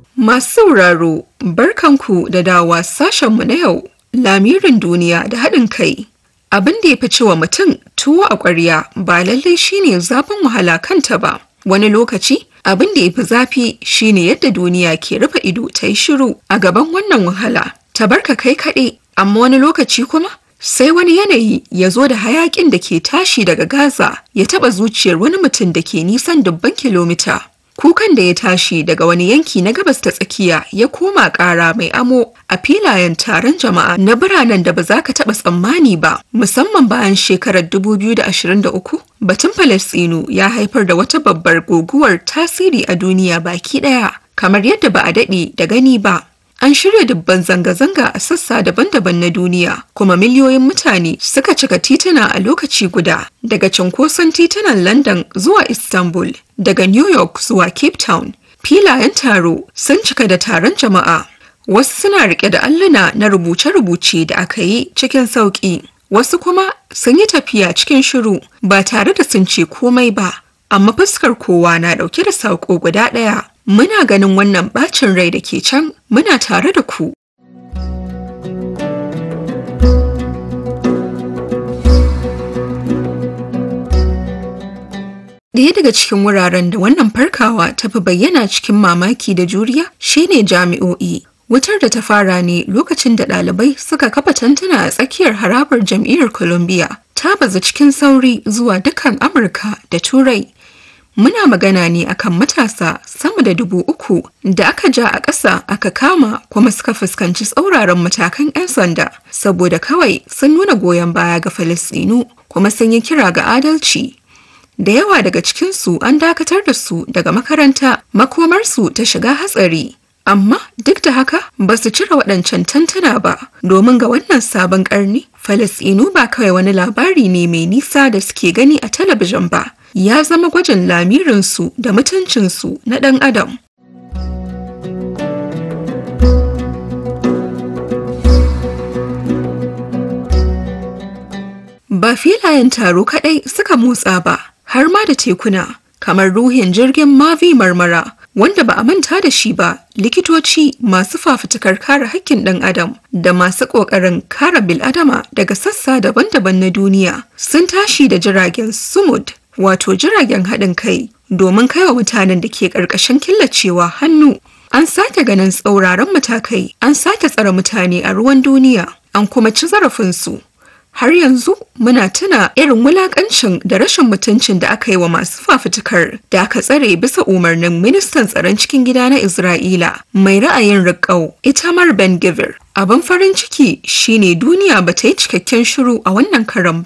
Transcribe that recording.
Masu sauraro, barkanku da dawa sashenmu na yau, lamirin duniya da haɗin kai. Abin da ya fi cewa mutum tuwo a ƙwarya ba lallai shine zafin wahala kanta ba. Wani lokaci, abin da ya fi zafi shine yadda duniya ke rufe ido ta yi shiru a gaban wannan wahala. Ta barka kai kaɗai, amma wani lokaci kuma sai wani yanayi ya zo da hayaƙin da ke tashi daga Gaza ya taɓa zuciyar wani mutum da ke nisan dubban kilomita. Kukan da ya tashi daga wani yanki na gabas ta tsakiya ya koma ƙara mai amo a filayen taron jama'a na biranen da ba za ka taɓa tsammani ba, musamman bayan shekarar 2023. Batun Falasɗinu ya haifar da wata babbar guguwar tasiri a duniya baki ɗaya, kamar yadda ba a daɗe da gani ba. An shirya dubban zanga-zanga a sassa daban-daban na duniya, kuma miliyoyin mutane suka cika tituna a lokaci guda, daga cunkoson titunan London zuwa Istanbul, daga New York zuwa Cape Town. Filayen taro sun cika da taron jama'a. Wasu suna rike da alluna na rubuce-rubuce da aka yi cikin sauƙi. Wasu kuma sun yi tafiya cikin shiru ba tare da sun ce komai ba, amma fuskar kowa na ɗauke da saƙo guda ɗaya. Muna ganin wannan bacin rai da ke can muna tare da ku. Ɗaya daga cikin wuraren da wannan farkawa ta fi bayyana cikin mamaki da juriya shine jami'o'i. Wutar da ta fara ne lokacin da ɗalibai suka kafa tantuna a tsakiyar harabar jam'iyyar Columbia ta bazu cikin sauri zuwa dukkan Amurka da Turai. Muna magana ne akan matasa sama da dubu uku da aka ja a ƙasa aka kama kuma suka fuskanci tsauraran matakan 'yan sanda saboda kawai sun nuna goyon baya ga Falasɗinu kuma sun yi kira ga adalci. Da yawa daga cikinsu an dakatar da su daga makaranta makomarsu ta shiga hatsari. Amma duk da haka ba su cire waɗancan tantana ba domin ga wannan sabon ƙarni Falasɗinu ba kawai wani labari ne mai nisa da suke gani a talabijin ba. ya zama gwajin lamirinsu da mutuncinsu na ɗan adam. Ba filayen taro kaɗai suka motsa ba, har ma da tekuna, kamar ruhin jirgin Mavi Marmara, wanda ba a manta da shi ba, likitoci masu fafutukar kare hakkin ɗan adam da masu ƙoƙarin kare bil'adama daga sassa daban-daban na duniya sun tashi da jiragen sumud wato jiragen haɗin kai domin kaiwa mutanen da ke ƙarƙashin killacewa hannu. An sake ganin tsauraran matakai, an sake tsare mutane a ruwan duniya, an kuma ci zarafinsu. Har yanzu muna tuna irin wulaƙancin da rashin mutuncin da aka yi wa masu fafutukar da aka tsare bisa umarnin ministan tsaron cikin gida na Isra'ila mai ra'ayin riƙau Itamar Ben Givir. Abin farin ciki shine duniya ba ta yi cikakken shiru a wannan karan